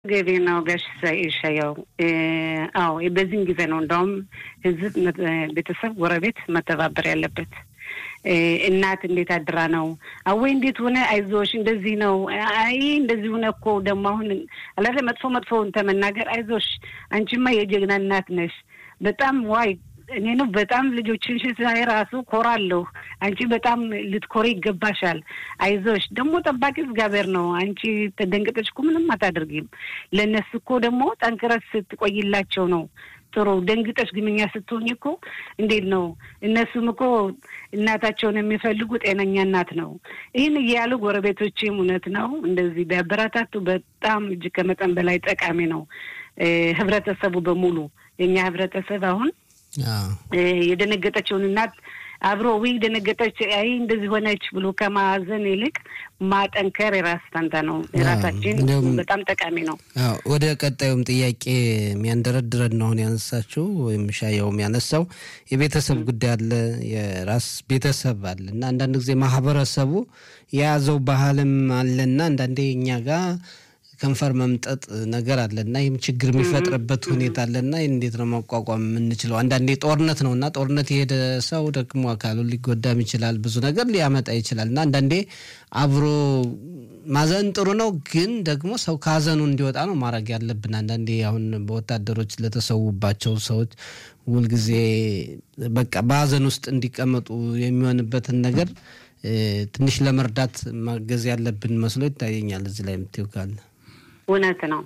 ገቢ ነው ጋሽ ይሻየው። አዎ በዚህም ጊዜ ነው እንደውም ህዝብ፣ ቤተሰብ፣ ጎረቤት መተባበር ያለበት። እናት እንዴት አድራ ነው አወይ እንዴት ሆነ አይዞሽ እንደዚህ ነው አይ እንደዚህ ሆነ እኮ ደግሞ አሁን አላለ መጥፎ መጥፎውን ተመናገር አይዞሽ አንቺማ የጀግና እናት ነሽ በጣም ዋይ እኔ ነው በጣም ልጆችን ሳይ ራሱ ኮራለሁ። አንቺ በጣም ልትኮሪ ይገባሻል። አይዞሽ ደግሞ ጠባቂ እግዚአብሔር ነው። አንቺ ተደንቅጠሽ እኮ ምንም አታደርጊም። ለእነሱ እኮ ደግሞ ጠንክረስ ስትቆይላቸው ነው ጥሩ። ደንግጠሽ ግንኛ ስትሆኝ እኮ እንዴት ነው? እነሱም እኮ እናታቸውን የሚፈልጉ ጤነኛ እናት ነው። ይህን እያሉ ጎረቤቶችም እውነት ነው እንደዚህ ቢያበረታቱ በጣም እጅግ ከመጠን በላይ ጠቃሚ ነው። ህብረተሰቡ በሙሉ የኛ ህብረተሰብ አሁን የደነገጠችውን እናት አብሮ ዊ ደነገጠች፣ አይ እንደዚህ ሆነች ብሎ ከማዘን ይልቅ ማጠንከር የራስ ፈንታ ነው። የራሳችን በጣም ጠቃሚ ነው። ወደ ቀጣዩም ጥያቄ የሚያንደረድረን ነው አሁን ያነሳችው ወይም ሻየውም ያነሳው የቤተሰብ ጉዳይ አለ፣ የራስ ቤተሰብ አለ እና አንዳንድ ጊዜ ማህበረሰቡ የያዘው ባህልም አለና አንዳንዴ እኛ ጋር ከንፈር መምጠጥ ነገር አለና ይህም ችግር የሚፈጥርበት ሁኔታ አለና እንዴት ነው መቋቋም የምንችለው? አንዳንዴ ጦርነት ነው እና ጦርነት የሄደ ሰው ደግሞ አካሉ ሊጎዳም ይችላል፣ ብዙ ነገር ሊያመጣ ይችላል እና አንዳንዴ አብሮ ማዘን ጥሩ ነው፣ ግን ደግሞ ሰው ከሀዘኑ እንዲወጣ ነው ማድረግ ያለብን። አንዳንዴ አሁን በወታደሮች ለተሰዉባቸው ሰዎች ሁልጊዜ በቃ በሀዘን ውስጥ እንዲቀመጡ የሚሆንበትን ነገር ትንሽ ለመርዳት ማገዝ ያለብን መስሎ ይታየኛል። እዚህ ላይ የምትይው ካለ እውነት ነው።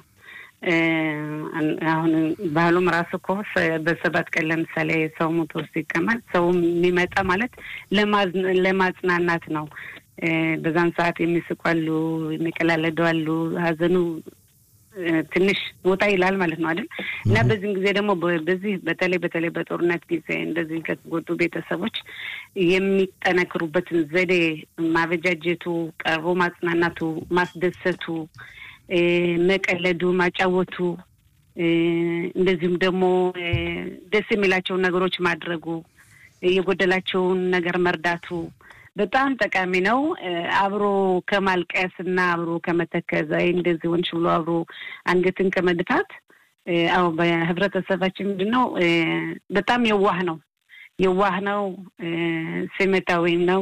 አሁን ባህሉም ራሱ እኮ በሰባት ቀን ለምሳሌ ሰው ሞቶ ሲቀመጥ ሰው የሚመጣ ማለት ለማጽናናት ነው። በዛን ሰዓት የሚስቁ አሉ፣ የሚቀላለዱ አሉ። ሀዘኑ ትንሽ ወጣ ይላል ማለት ነው አይደል? እና በዚህም ጊዜ ደግሞ በዚህ በተለይ በተለይ በጦርነት ጊዜ እንደዚህ ከተጎዱ ቤተሰቦች የሚጠነክሩበትን ዘዴ ማበጃጀቱ፣ ቀርቦ ማጽናናቱ፣ ማስደሰቱ፣ መቀለዱ፣ ማጫወቱ እንደዚሁም ደግሞ ደስ የሚላቸውን ነገሮች ማድረጉ የጎደላቸውን ነገር መርዳቱ በጣም ጠቃሚ ነው። አብሮ ከማልቀስ እና አብሮ ከመተከዝ አይ እንደዚህ ሆንሽ ብሎ አብሮ አንገትን ከመድፋት አዎ በህብረተሰባችን ምንድን ነው በጣም የዋህ ነው የዋህ ነው ስሜታዊም ነው።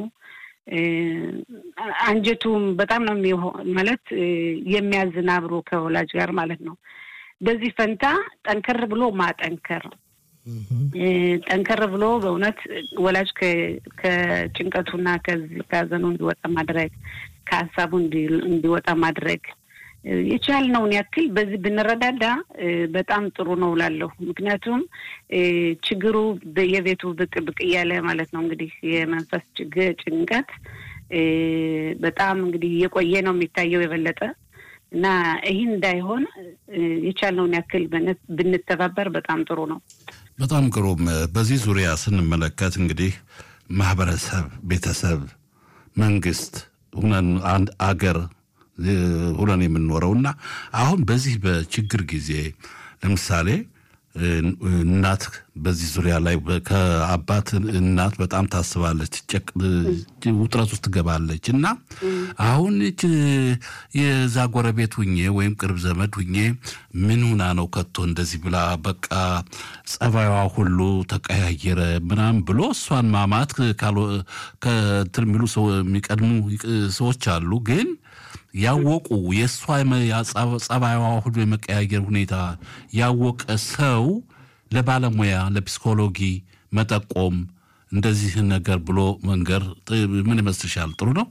አንጀቱም በጣም ነው ማለት የሚያዝን አብሮ ከወላጅ ጋር ማለት ነው። በዚህ ፈንታ ጠንከር ብሎ ማጠንከር ጠንከር ብሎ በእውነት ወላጅ ከጭንቀቱና ከሀዘኑ እንዲወጣ ማድረግ ከሀሳቡ እንዲወጣ ማድረግ የቻልነውን ያክል በዚህ ብንረዳዳ በጣም ጥሩ ነው እላለሁ። ምክንያቱም ችግሩ የቤቱ ብቅ ብቅ እያለ ማለት ነው እንግዲህ የመንፈስ ችግር ጭንቀት በጣም እንግዲህ እየቆየ ነው የሚታየው የበለጠ እና ይህን እንዳይሆን የቻልነውን ያክል ብንተባበር በጣም ጥሩ ነው። በጣም ግሩም። በዚህ ዙሪያ ስንመለከት እንግዲህ ማህበረሰብ፣ ቤተሰብ፣ መንግስት ሁነን አንድ አገር ሁነን የምንኖረው እና አሁን በዚህ በችግር ጊዜ ለምሳሌ እናት በዚህ ዙሪያ ላይ ከአባት እናት በጣም ታስባለች፣ ውጥረት ውስጥ ትገባለች እና አሁን የዛ ጎረቤት ሁኜ ወይም ቅርብ ዘመድ ሁኜ ምን ሁና ነው ከቶ እንደዚህ ብላ በቃ ጸባይዋ ሁሉ ተቀያየረ ምናምን ብሎ እሷን ማማት ከእንትን የሚሉ የሚቀድሙ ሰዎች አሉ ግን ያወቁ የእሷ ጸባይዋ ሁሉ የመቀያየር ሁኔታ ያወቀ ሰው ለባለሙያ ለፒስኮሎጂ መጠቆም እንደዚህ ነገር ብሎ መንገር ምን ይመስልሻል? ጥሩ ነው።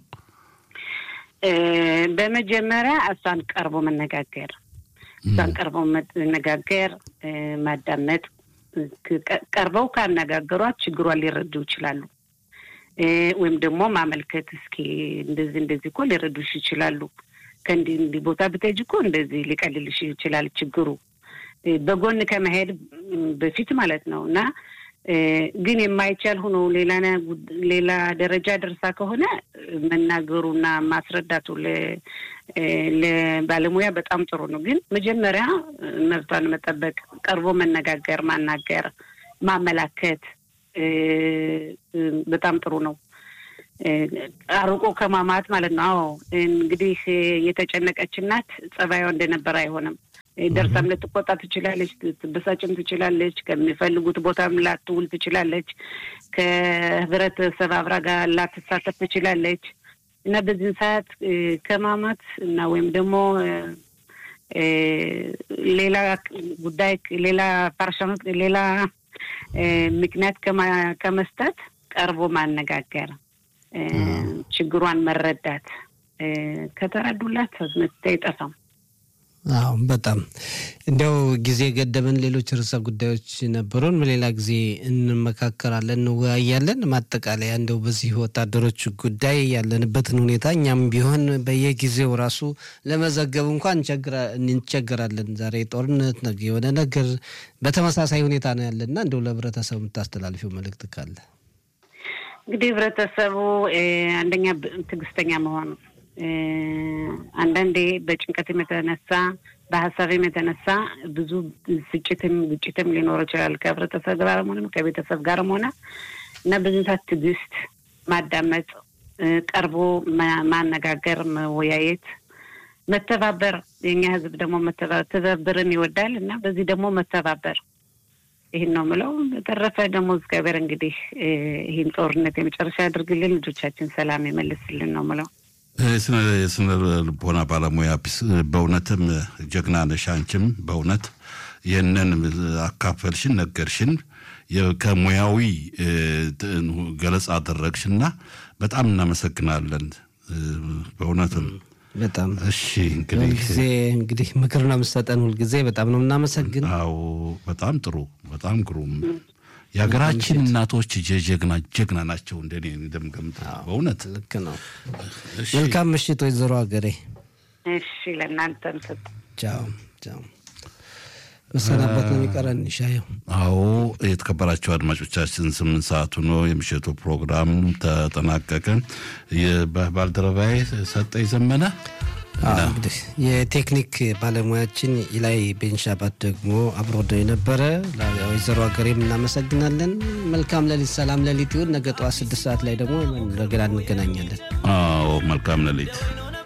በመጀመሪያ እሷን ቀርቦ መነጋገር እሷን ቀርቦ መነጋገር፣ ማዳመጥ። ቀርበው ካነጋገሯት ችግሯን ሊረዱ ይችላሉ። ወይም ደግሞ ማመልከት እስኪ እንደዚህ እንደዚህ እኮ ሊረዱሽ ይችላሉ። ከእንዲህ እንዲህ ቦታ ብትሄጂ እኮ እንደዚህ ሊቀልልሽ ይችላል ችግሩ በጎን ከመሄድ በፊት ማለት ነው። እና ግን የማይቻል ሆኖ ሌላ ሌላ ደረጃ ደርሳ ከሆነ መናገሩና ማስረዳቱ ለባለሙያ በጣም ጥሩ ነው። ግን መጀመሪያ መብቷን መጠበቅ፣ ቀርቦ መነጋገር፣ ማናገር፣ ማመላከት በጣም ጥሩ ነው። አርቆ ከማማት ማለት ነው። አዎ እንግዲህ የተጨነቀች እናት ጸባይዋ እንደነበረ አይሆንም። ደርሳም ልትቆጣ ትችላለች፣ ትበሳጭም ትችላለች። ከሚፈልጉት ቦታም ላትውል ትችላለች። ከህብረተሰብ አብራ ጋር ላትሳተፍ ትችላለች እና በዚህን ሰዓት ከማማት እና ወይም ደግሞ ሌላ ጉዳይ ሌላ ፓርሻኖት ሌላ ምክንያት ከመስጠት ቀርቦ ማነጋገር፣ ችግሯን መረዳት ከተረዱላት መፍትሄ አይጠፋም። አዎ በጣም እንዲያው ጊዜ ገደበን። ሌሎች ርዕሰ ጉዳዮች ነበሩን። በሌላ ጊዜ እንመካከራለን፣ እንወያያለን። ማጠቃለያ እንደው በዚህ ወታደሮች ጉዳይ ያለንበትን ሁኔታ እኛም ቢሆን በየጊዜው ራሱ ለመዘገብ እንኳን እንቸገራለን። ዛሬ ጦርነት፣ ነገ የሆነ ነገር በተመሳሳይ ሁኔታ ነው ያለና እንደው ለህብረተሰቡ የምታስተላልፊው መልእክት ካለ? እንግዲህ ህብረተሰቡ አንደኛ ትዕግስተኛ መሆኑ አንዳንዴ በጭንቀትም የተነሳ በሀሳብም የተነሳ ብዙ ስጭትም ግጭትም ሊኖር ይችላል ከህብረተሰብ ጋርም ሆነ ከቤተሰብ ጋርም ሆነ እና በዚህ ሰዓት ትዕግስት ማዳመጥ፣ ቀርቦ ማነጋገር፣ መወያየት፣ መተባበር የኛ ህዝብ ደግሞ ትብብርን ይወዳል እና በዚህ ደግሞ መተባበር ይህን ነው ምለው። በተረፈ ደግሞ እግዚአብሔር እንግዲህ ይህን ጦርነት የመጨረሻ ያድርግልን፣ ልጆቻችን ሰላም ይመልስልን ነው ምለው። የስነ ልቦና ባለሙያ በእውነትም ጀግና ነሽ። አንቺም በእውነት ይህንን አካፈልሽን፣ ነገርሽን፣ ከሙያዊ ገለጻ አደረግሽና በጣም እናመሰግናለን። በእውነትም በጣም እሺ። እንግዲህ ጊዜ እንግዲህ ምክር ነው የምትሰጠን ሁልጊዜ በጣም ነው የምናመሰግን። አዎ በጣም ጥሩ፣ በጣም ግሩም። የሀገራችን እናቶች ጀግና ጀግና ናቸው። እንደኔ እንደምገምት በእውነት ልክ ነው። መልካም ምሽት ወይዘሮ ሀገሬ። እሺ ለእናንተም ሰጥ ቻው ቻው። መሰናበት ነው የሚቀረን ሻየው። አዎ የተከበራቸው አድማጮቻችን ስምንት ሰዓቱ ነው የምሽቱ ፕሮግራም ተጠናቀቀ። ባልደረባዬ ሰጠኝ ዘመነ እንግዲህ የቴክኒክ ባለሙያችን ኢላይ ቤንሻባት ደግሞ አብሮ የነበረ ወይዘሮ ሀገሬም እናመሰግናለን። መልካም ሌሊት፣ ሰላም ሌሊት ይሁን። ነገ ጠዋት ስድስት ሰዓት ላይ ደግሞ እንደገና እንገናኛለን። አዎ መልካም ሌሊት።